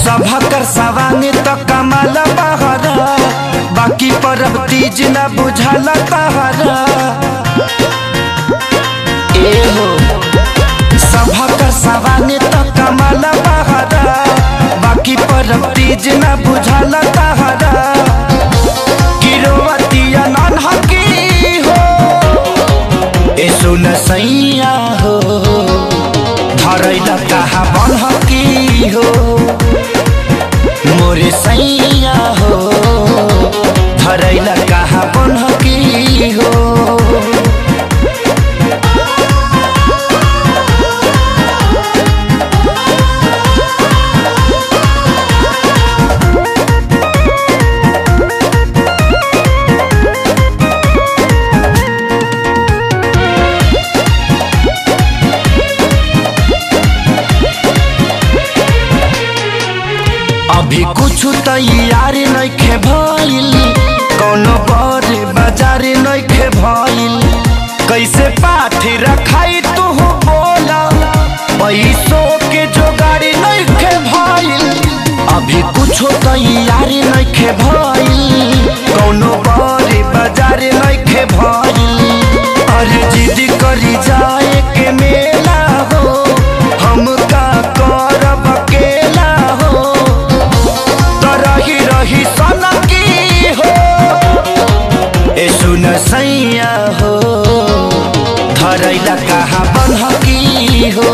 सभा कर सवांगे तो कमाल बहरा बाकी परब तीज न बुझाला तहरा ए हो सभा कर सवांगे तो कमाल बहरा बाकी परब तीज न बुझाला तहरा गिरोवतिया नन्हकी हो ए सुन सैया हो धरैला कहाँ बनहकी हो मोरे सैया हो धरैला कहाँ बनहकी हो अभी कुछ तैयार नइखे भइल कौनो बड़े बाजार नइखे भइल कैसे पाठ रखाई तू बोला पैसों के जोगाड़ी नइखे भइल अभी कुछ तैयार नइखे भइल कौनो बड़े बाजार नइखे भइल अरे जिद करी जाए के मेला हो हम का करब अकेला हो त रही रही सनकी हो ए सुन सैया हो धरैला कहाँ बनहकी हो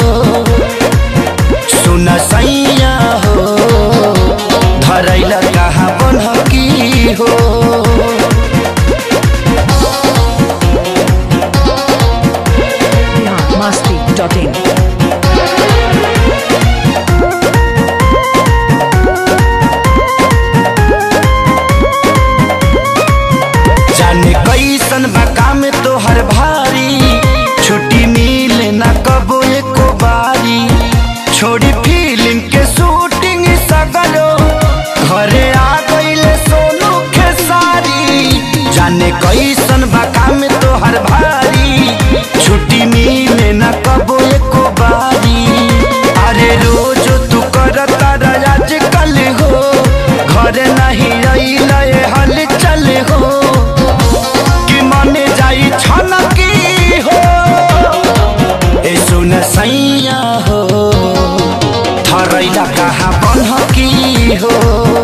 सुन सैया हो धरैला कहाँ बनहकी हो biharmasti.in जाने कैसन बा काम तोहर भारी छुट्टी मिले ना कबो एको बारी छोड़ी फिल्म के शूटिंग सगरो घरे आ गईले सोनू खेसारी जाने कैसन बा काम तोहर भारी छुट्टी मिले ना कबो एको बारी अरे रोज तू करता आज कल हो घरे नहीं अइले हल चल हो कि मने जाई छनकी हो ए सुन सैया हो थरैला कहाँ बनहकी हो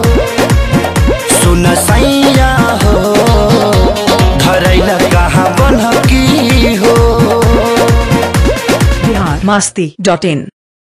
सुन सैया हो धरैला कहाँ बनहकी हो biharmasti.in